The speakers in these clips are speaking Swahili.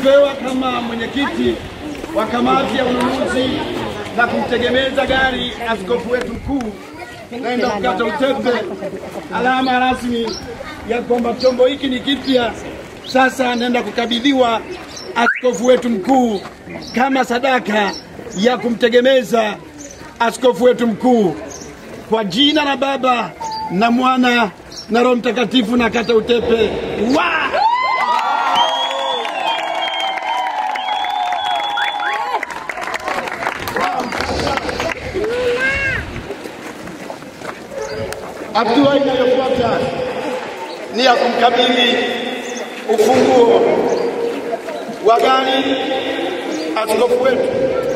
nimepewa kama mwenyekiti wa kamati ya ununuzi na kumtegemeza gari askofu wetu mkuu naenda kukata utepe, alama rasmi ya kwamba chombo hiki ni kipya. Sasa naenda kukabidhiwa askofu wetu mkuu kama sadaka ya kumtegemeza askofu wetu mkuu. Kwa jina la Baba na Mwana na Roho Mtakatifu na kata utepe wa Hatua inayofuata ni ya kumkabidhi ufunguo wa gari askofu wetu.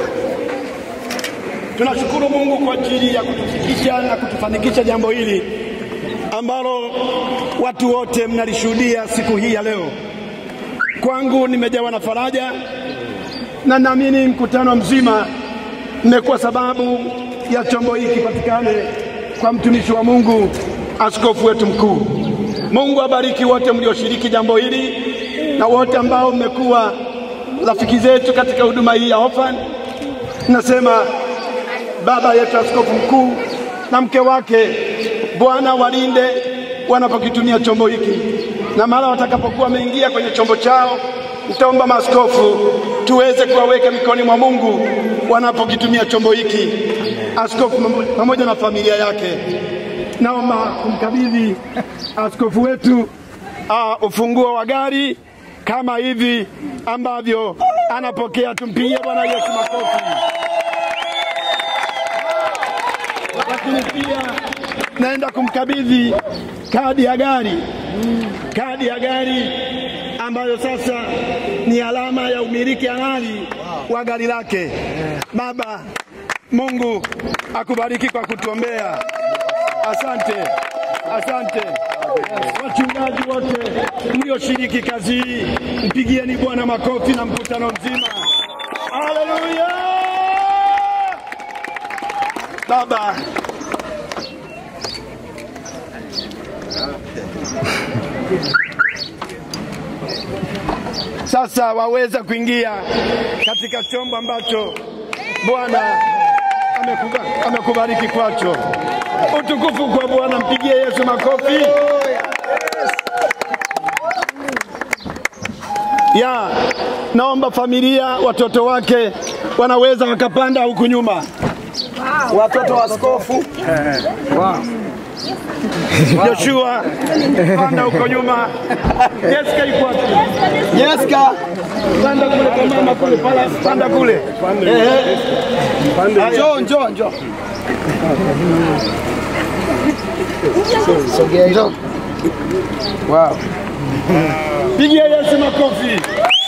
Tunashukuru Mungu kwa ajili ya kutufikisha na kutufanikisha jambo hili ambalo watu wote mnalishuhudia siku hii ya leo. Kwangu nimejawa na faraja na naamini mkutano mzima mmekuwa sababu ya chombo hiki kipatikane kwa mtumishi wa Mungu askofu wetu mkuu. Mungu abariki wote mlioshiriki jambo hili na wote ambao mmekuwa rafiki zetu katika huduma hii ya Orphan. Nasema baba yetu askofu mkuu na mke wake, Bwana walinde wanapokitumia chombo hiki, na mara watakapokuwa wameingia kwenye chombo chao, nitaomba maaskofu tuweze kuwaweka mikononi mwa Mungu wanapokitumia chombo hiki. Askofu pamoja na familia yake, naomba kumkabidhi askofu wetu uh, ufunguo wa gari kama hivi ambavyo anapokea. Tumpigie Bwana Yesu makofi. Lakini pia naenda kumkabidhi kadi ya gari, kadi ya gari ambayo sasa ni alama ya umiliki halali wa gari lake. Baba Mungu akubariki kwa kutuombea. Asante, asante wachungaji wote mlioshiriki kazi hii, mpigieni Bwana makofi na mkutano mzima. Haleluya! Baba, sasa waweza kuingia katika chombo ambacho Bwana amekuba- amekubariki kwacho. Utukufu kwa Bwana, mpigie Yesu makofi. Ya, naomba familia, watoto wake wanaweza wakapanda huku nyuma. Watoto wa askofu Joshua, panda huko nyuma. Jessica yuko wapi? Jessica, panda kule kwa mama kule, pala, panda kule. Ehe. Njoo, njoo, njoo. Sogea njoo. Wow. Pigia Yesu makofi.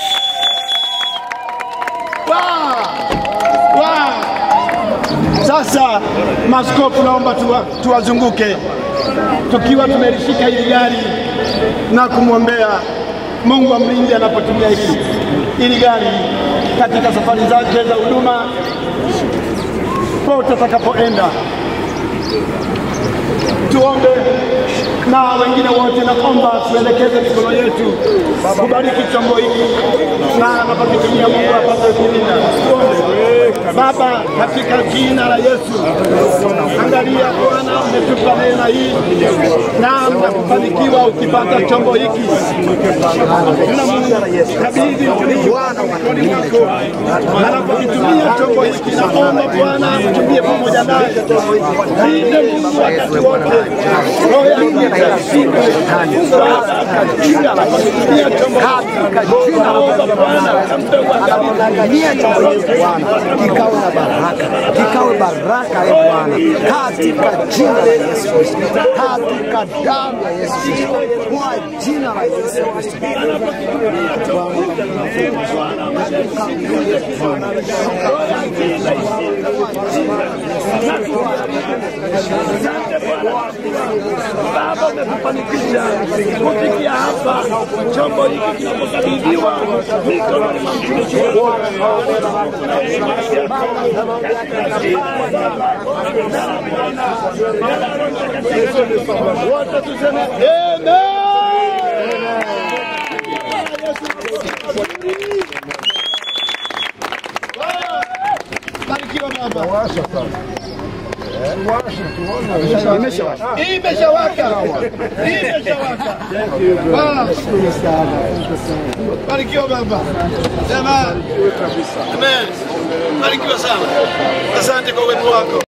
Wow. Wow. Sasa maskofu, naomba tuwa, tuwazunguke tukiwa tumelishika hili gari na kumwombea Mungu amlinde anapotumia hili hili gari katika safari zake za huduma pote atakapoenda. Tuombe na wengine wote, naomba tuelekeze mikono yetu kubariki chombo hiki na anapokitumia Mungu apate kulinda. Tuombe. Baba, katika jina la Yesu, angalia Bwana, umetupa neema hii na mnakufanikiwa ukipata chombo hiki na Mungu kabidhi mtumishi wako mikononi mwako, anapokitumia chombo hiki, naomba Bwana mtumie pamoja naye, linde Mungu wakati wote, roho yake itashindwe katika anapokitumia chombo hiki, naomba Bwana mpe Nia chombo hiki Bwana kikawe na baraka, kikawe baraka e Bwana, katika jina la Yesu Kristo, katika damu ya Yesu Kristo, kwa jina la Yesu Kristo. Baba, umetufanikisha kufikia hapa, chombo hiki kinapokabidhiwa mikononi mwa mtumishi wako. Wote tuseme amen. Barikiwa baba. Washa sasa. Washa tuone. Imeshawaka. Imeshawaka. Imeshawaka. Bwana. Barikiwa baba. Jamani. Amen. Barikiwa sana. Asante kwa uwepo wako.